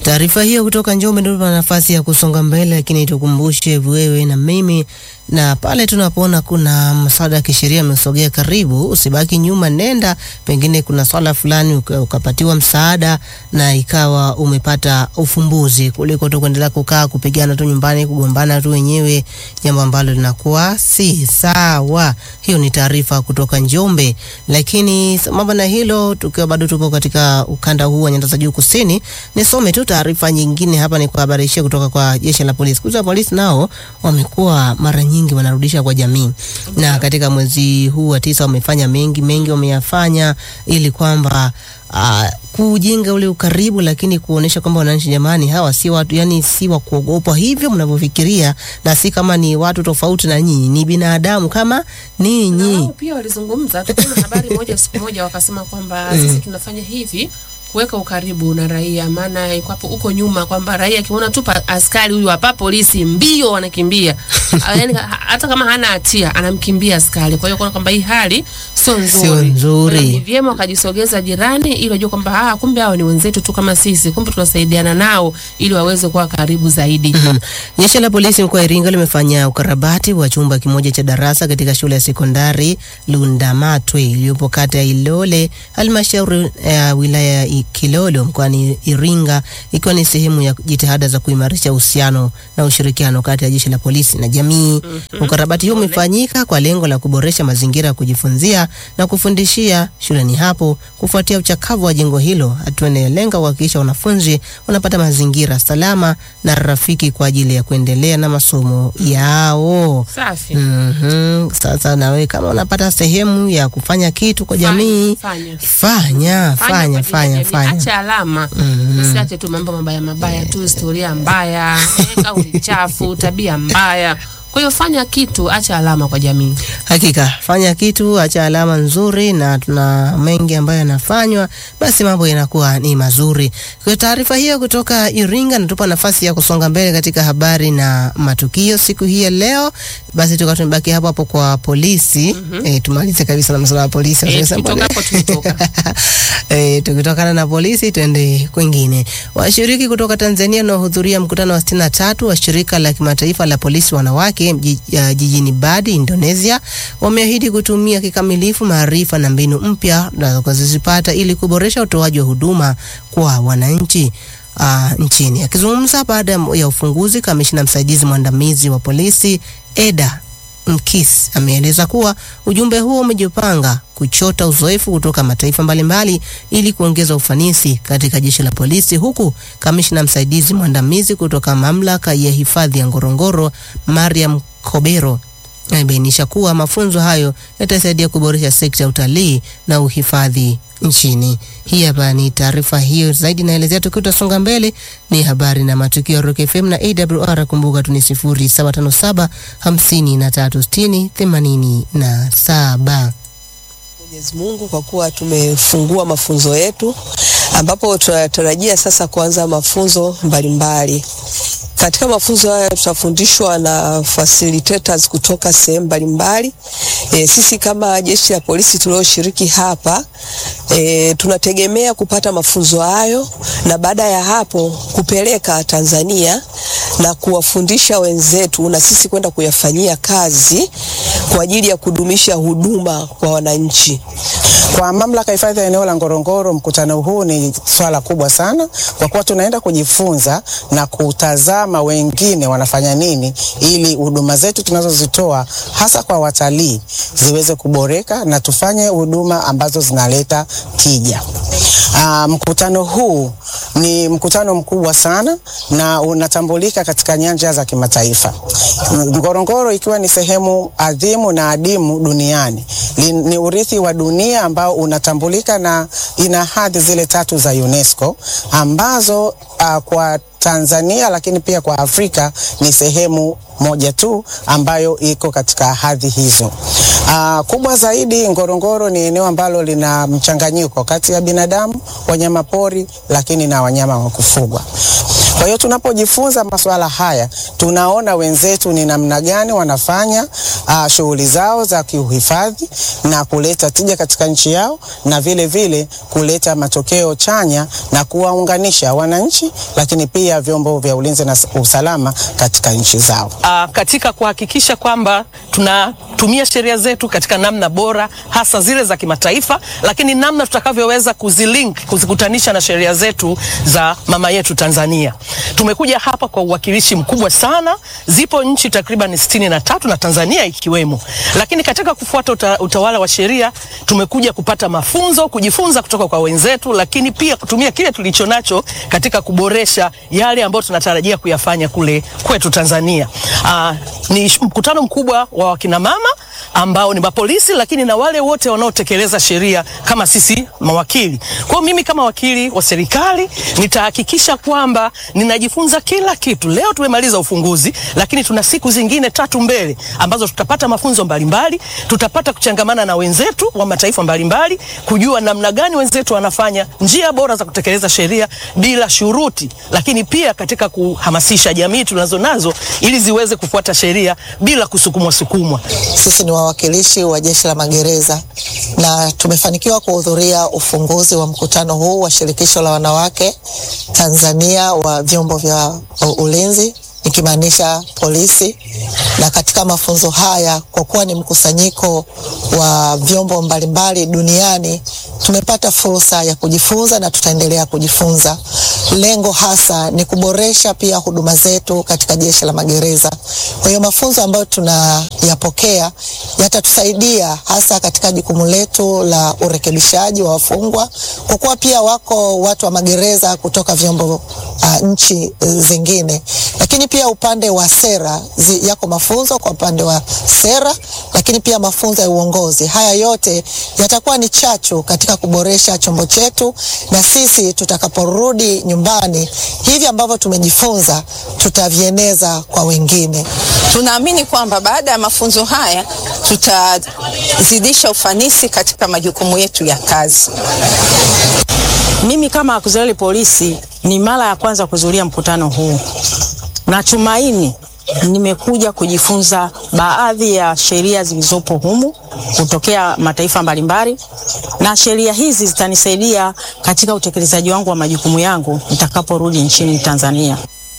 Taarifa hiyo kutoka Njombe ndio tuna nafasi ya kusonga mbele, lakini tukumbushe wewe na mimi, na pale tunapoona kuna msaada wa kisheria umesogea karibu, usibaki nyuma, nenda. Pengine kuna swala fulani uka- ukapatiwa msaada na ikawa umepata ufumbuzi, kuliko tu kuendelea kukaa kupigana tu nyumbani, kugombana tu wenyewe, jambo ambalo linakuwa si sawa. Hiyo ni taarifa kutoka Njombe. Lakini sambamba na hilo, tukiwa bado tupo katika ukanda huu wa nyanda za juu kusini, nisome tu taarifa nyingine hapa, ni kuhabarishia kutoka kwa jeshi la polisi. Kuza polisi nao wamekuwa mara nyingi wanarudisha kwa jamii, na katika mwezi huu wa tisa wamefanya mengi mengi, wameyafanya ili kwamba uh, kujenga ule ukaribu, lakini kuonesha kwamba wananchi, jamani, hawa si watu, yani si wa kuogopwa hivyo mnavyofikiria, na si kama ni watu tofauti na nyinyi, ni binadamu kama Na ninyi. wao pia walizungumza, tukuna habari moja siku moja wakasema kwamba sisi tunafanya hivi kuweka ukaribu na raia, maana ikwapo huko nyuma kwamba raia akiona tu pa- askari huyu hapa polisi mbio wanakimbia Ah, yani, ha- hata kama hana hatia anamkimbia askari. Kwa hiyo kuona kwamba hii hali sio nzuri, Sio nzuri. Kwa hiyo Ni vyema wakajisogeza jirani, ili wajue kwamba ah, kumbe hao ni wenzetu tu kama sisi, kumbe tunasaidiana nao ili waweze kuwa karibu zaidi. Mhm. Jeshi la polisi mkoa wa Iringa limefanya ukarabati wa chumba kimoja cha darasa katika shule ya sekondari Lundamatwe iliyopo kata ya Ilole, halmashauri ya wilaya ya I- Kilolo mkoani Iringa, ikiwa ni sehemu ya jitihada za kuimarisha uhusiano na ushirikiano kati ya jeshi la polisi na jamii. Ukarabati huu umefanyika kwa lengo la kuboresha mazingira ya kujifunzia na kufundishia shuleni hapo kufuatia uchakavu wa jengo hilo, hatua inayolenga kuhakikisha wanafunzi wanapata mazingira salama na rafiki kwa ajili ya kuendelea na masomo yao. Safi. Mhm. Sasa nawe kama unapata sehemu ya kufanya kitu kwa jamii, Fanya. fanya kwa fanya ajili ya fanya jamii. fanya. Acha alama usiache tu mambo mabaya mabaya tu, historia mbaya, eh, kauli chafu, tabia mbaya. Kwa hiyo fanya kitu, acha alama kwa jamii. Hakika fanya kitu, acha alama nzuri, na tuna mengi ambayo yanafanywa, basi mambo yanakuwa ni mazuri. Kwa taarifa hiyo kutoka Iringa, natupa nafasi ya kusonga mbele katika habari na matukio siku hii ya leo. Basi tukawa tumebaki hapo hapo kwa polisi. Eh, tumalize kabisa na masuala ya polisi. Eh, Sasa tukitoka mbona- hapo tulitoka. Eh, tukitokana na polisi tuende kwingine. Washiriki kutoka Tanzania wanaohudhuria mkutano wa 63 wa shirika la kimataifa la polisi wanawake mji- ya jijini Bali, Indonesia, wameahidi kutumia kikamilifu maarifa na mbinu mpya wanazozipata ili kuboresha utoaji wa huduma kwa wananchi uh, nchini. Akizungumza baada ya ufunguzi, kamishna msaidizi mwandamizi wa polisi Eda Mkis ameeleza kuwa ujumbe huo umejipanga kuchota uzoefu kutoka mataifa mbalimbali ili kuongeza ufanisi katika jeshi la polisi, huku kamishna msaidizi mwandamizi kutoka mamlaka ya hifadhi ya Ngorongoro Mariam Kobero amebainisha kuwa mafunzo hayo yatasaidia kuboresha sekta ya utalii na uhifadhi nchini. Hii hapa ni taarifa hiyo zaidi inaelezea. Tukiwa tutasonga mbele, ni habari na matukio ya Rock FM na AWR. Kumbuka tu ni sifuri saba tano saba hamsini na tatu sitini themanini na saba. Mwenyezi Mungu kwa kuwa tumefungua mafunzo yetu ambapo tunatarajia sasa kuanza mafunzo mbalimbali. Katika mafunzo haya tutafundishwa na facilitators kutoka sehemu mbalimbali. E, sisi kama jeshi la polisi tulioshiriki hapa e, tunategemea kupata mafunzo hayo na baada ya hapo kupeleka Tanzania na kuwafundisha wenzetu na sisi kwenda kuyafanyia kazi kwa ajili ya kudumisha huduma kwa wananchi. Kwa mamlaka ya hifadhi ya eneo la Ngorongoro, mkutano huu ni swala kubwa sana, kwa kuwa tunaenda kujifunza na kutazama wengine wanafanya nini, ili huduma zetu tunazozitoa hasa kwa watalii ziweze kuboreka na tufanye huduma ambazo zinaleta tija. Aa, mkutano huu ni mkutano mkubwa sana na unatambulika katika nyanja za kimataifa. Ngorongoro ikiwa ni sehemu adhimu na adimu duniani, ni, ni urithi wa dunia ambao unatambulika na ina hadhi zile tatu za UNESCO ambazo uh, kwa Tanzania lakini pia kwa Afrika ni sehemu moja tu ambayo iko katika hadhi hizo. Uh, kubwa zaidi, Ngorongoro ni eneo ambalo lina mchanganyiko kati ya binadamu, wanyama pori, lakini na wanyama wa kufugwa. Kwa hiyo tunapojifunza masuala haya, tunaona wenzetu ni namna gani wanafanya uh, shughuli zao za kiuhifadhi na kuleta tija katika nchi yao na vile vile kuleta matokeo chanya na kuwaunganisha wananchi, lakini pia vyombo vya ulinzi na usalama katika nchi zao. uh, katika kuhakikisha kwamba tunatumia sheria zetu katika namna bora, hasa zile za kimataifa, lakini namna tutakavyoweza kuzilink, kuzikutanisha na sheria zetu za mama yetu Tanzania. Tumekuja hapa kwa uwakilishi mkubwa sana, zipo nchi takriban sitini na tatu na Tanzania ikiwemo, lakini katika kufuata uta, utawala wa sheria tumekuja kupata mafunzo, kujifunza kutoka kwa wenzetu, lakini pia kutumia kile tulicho nacho katika kuboresha yale ambayo tunatarajia kuyafanya kule kwetu Tanzania. Aa, ni sh- mkutano mkubwa wa wakina mama ambao ni mapolisi, lakini na wale wote wanaotekeleza sheria kama sisi mawakili. Kwa hiyo mimi kama wakili wa serikali nitahakikisha kwamba ninajifunza kila kitu. Leo tumemaliza ufunguzi, lakini tuna siku zingine tatu mbele ambazo tutapata mafunzo mbalimbali, tutapata kuchangamana na wenzetu wa mataifa mbalimbali, kujua namna gani wenzetu wanafanya njia bora za kutekeleza sheria bila shuruti, lakini pia katika kuhamasisha jamii tunazo nazo ili ziweze kufuata sheria bila kusukumwa sukumwa. Sisi ni wawakilishi wa Jeshi la Magereza na tumefanikiwa kuhudhuria ufunguzi wa mkutano huu wa Shirikisho la Wanawake Tanzania wa vyombo vya ulinzi ikimaanisha polisi. Na katika mafunzo haya, kwa kuwa ni mkusanyiko wa vyombo mbalimbali duniani, tumepata fursa ya kujifunza na tutaendelea kujifunza. Lengo hasa ni kuboresha pia huduma zetu katika Jeshi la Magereza. Kwa hiyo mafunzo ambayo tunayapokea yatatusaidia hasa katika jukumu letu la urekebishaji wa wafungwa, kwa kuwa pia wako watu wa magereza kutoka vyombo uh, nchi uh, zingine, lakini pia upande wa sera zi, yako mafunzo kwa upande wa sera, lakini pia mafunzo ya uongozi. Haya yote yatakuwa ni chachu katika kuboresha chombo chetu, na sisi tutakaporudi nyumbani, hivi ambavyo tumejifunza tutavieneza kwa wengine. Tunaamini kwamba baada ya mafunzo haya tutazidisha ufanisi katika majukumu yetu ya kazi. Mimi kama Auxiliary polisi ni mara ya kwanza kuhudhuria mkutano huu. Natumaini nimekuja kujifunza baadhi ya sheria zilizopo humu kutokea mataifa mbalimbali, na sheria hizi zitanisaidia katika utekelezaji wangu wa majukumu yangu nitakaporudi nchini Tanzania.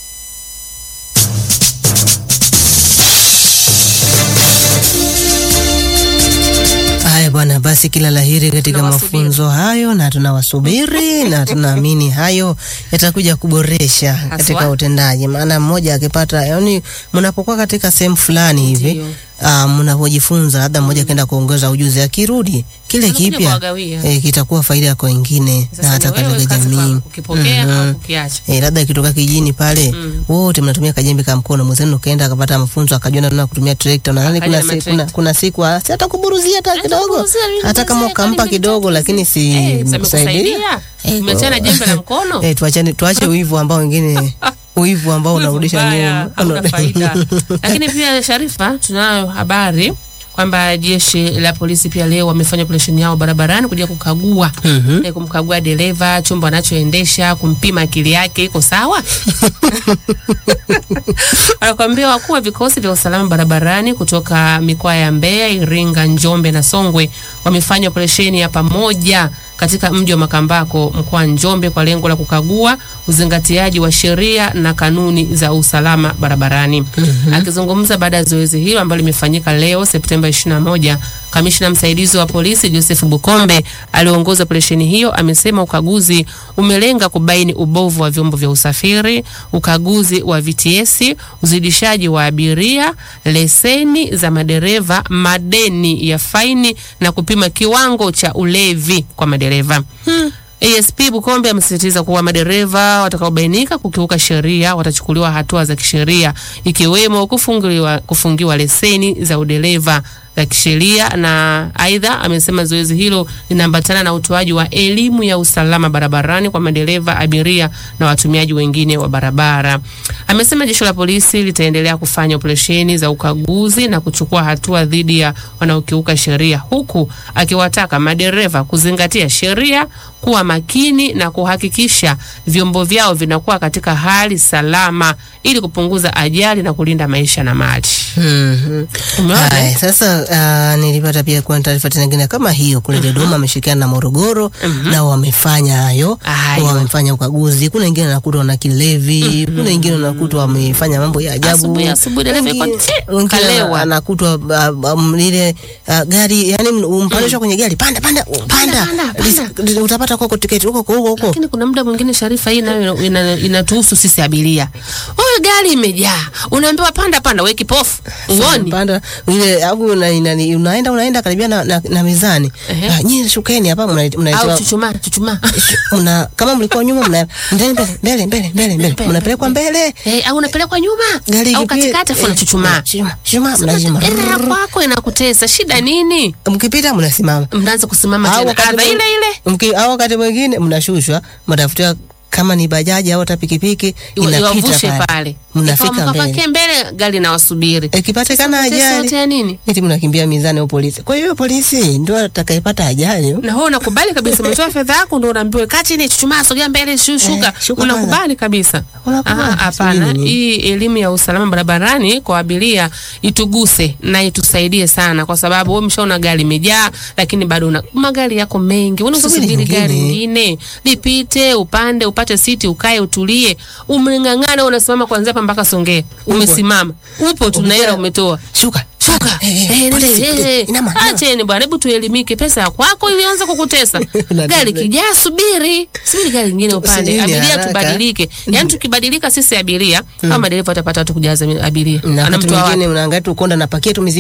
Haya bwana, basi kila laheri katika Tunawasubiri. mafunzo hayo, na tunawasubiri na tunaamini hayo yatakuja kuboresha katika utendaji. Maana mmoja akipata, yani mnapokuwa katika sehemu fulani hivi Ndio. uh, mnapojifunza, labda mmoja akaenda kuongeza ujuzi, akirudi kile Anakuja kipya kuwagawia. eh, kitakuwa faida kwa wengine na Sasa hata ni wewe katika kazi jamii. kwako, ukipokea Mhm. au kukiacha. Eh, labda ikitoka kijijini pale Mm. wote mnatumia kajembe ka mkono, mwenzenu ukaenda akapata mafunzo akajua namna ya kutumia trekta. Nadhani Akaja kuna, na si, matrekta. kuna, kuna siku ah, si atakuburuzia hata kidogo, Atakuburuzia, mimi hata kama mzee, ukampa kwani kidogo, mimi lakini si Eh, sasa mkusaidia. amekusaidia? Umeachana jembe la mkono? Eh, tuachane tuache uivu ambao wengine uivu ambao Wivu unarudisha mbaya, nyuma. hauna faida. Lakini pia Sharifa, tunayo habari kwamba jeshi la polisi pia leo wamefanya operesheni yao barabarani kuja kukagua Mhm. eh, kumkagua dereva chombo anachoendesha, kumpima akili yake iko sawa. Anakuambia wakuu wa vikosi vya usalama barabarani kutoka mikoa ya Mbeya, Iringa, Njombe na Songwe wamefanya operesheni ya pamoja katika mji wa Makambako mkoa wa Njombe kwa lengo la kukagua uzingatiaji wa sheria na kanuni za usalama barabarani. Akizungumza baada ya zoezi hilo ambalo limefanyika leo Septemba 21, kamishna msaidizi wa polisi Joseph Bukombe aliongoza operesheni hiyo amesema ukaguzi umelenga kubaini ubovu wa vyombo vya usafiri, ukaguzi wa VTS, uzidishaji wa abiria, leseni za madereva, madeni ya faini na kupima kiwango cha ulevi kwa madereva. ASP Bukombe amesisitiza kuwa madereva watakaobainika kukiuka sheria watachukuliwa hatua za kisheria ikiwemo kufungiwa, kufungiwa leseni za udereva za kisheria na aidha amesema zoezi hilo linaambatana na utoaji wa elimu ya usalama barabarani kwa madereva, abiria na watumiaji wengine wa barabara. Amesema jeshi la polisi litaendelea kufanya operesheni za ukaguzi na kuchukua hatua dhidi ya wanaokiuka sheria huku akiwataka madereva kuzingatia sheria, kuwa makini na kuhakikisha vyombo vyao vinakuwa katika hali salama ili kupunguza ajali na kulinda maisha na mali. Mhm. Umeona? Haya, sasa uh, nilipata pia kuna taarifa tena nyingine kama hiyo kule Dodoma ameshirikiana na Morogoro na wamefanya hayo, Hayo. wamefanya ukaguzi. Kuna wengine wanakuta wana kilevi, kuna wengine wanakuta wamefanya mambo ya ajabu, Asubuhi, asubuhi dereva yuko Wengine- ti, wengine kalewa. anakutwa uh, um, lile uh, gari yani umpandishwa kwenye gari, panda panda panda, panda, Lis- utapata kwako tiketi huko huko huko. Lakini kuna muda mwingine Sharifa, hii nayo ina- inatuhusu sisi abiria. Wewe gari imejaa, unaambiwa panda panda, we kipofu uoni? panda ile au una, ina- unaenda unaenda karibia na, na, na mizani Ehe. uh, nyinyi shukeni hapa mna- Au mnaitoa chuchumaa chuchumaa mna kama mlikuwa nyuma mna mbele mbele mbele mbele mbele mbele mnapelekwa mbele Eh, au unapelekwa nyuma Gari au ikipi- katikati afu eh, unachuchumaa. chuma chuma mnazima Ile ya kwako inakutesa, shida nini? mkipita mnasimama Mnaanza kusimama Au tena, wakati adha mwing- ile ile mki- au wakati mwingine mnashushwa mnatafutia kama ni bajaji au hata pikipiki Iwa- iwavushe inapita pale pale, mnafika Ikiwa mbele mkapakie mbele, gari nawasubiri. ikipatikana Sasa yote ajali ya nini? eti mnakimbia mizani au polisi kwa hiyo polisi ndio atakayepata ajali na wewe unakubali kabisa, umetoa fedha yako ndio unaambiwa kaa chini, chuchumaa, sogea mbele, shu- shuka. Eh, shuka Unakubali kabisa? Unakubali. Ah, Hapana, Sijui nini. hii elimu ya usalama barabarani kwa abiria ituguse na itusaidie sana, kwa sababu wewe umeshaona gari imejaa, lakini bado una magari yako mengi, unaweza Subiri kusubiri gari nyingine. lingine lipite, upande, upate siti, ukae, utulie. Umeng'ang'ana, unasimama kuanzia hapa mpaka Songea, umesimama, upo tu na hela umetoa shuka Shuka. Eh, eh, Eh, polisi, eh, eh, inama, inama. Acheni bwana, hebu tuelimike. Pesa ya kwako ilianza kukutesa. gari kijaa, subiri subiri gari lingine upande. Usijini Abiria haraka. tubadilike, yaani tukibadilika sisi abiria, kama madereva watapata watu kujaza abiria, na wakati anamtoa wapi? mwingine unaangalia tu konda napakia tu mizigo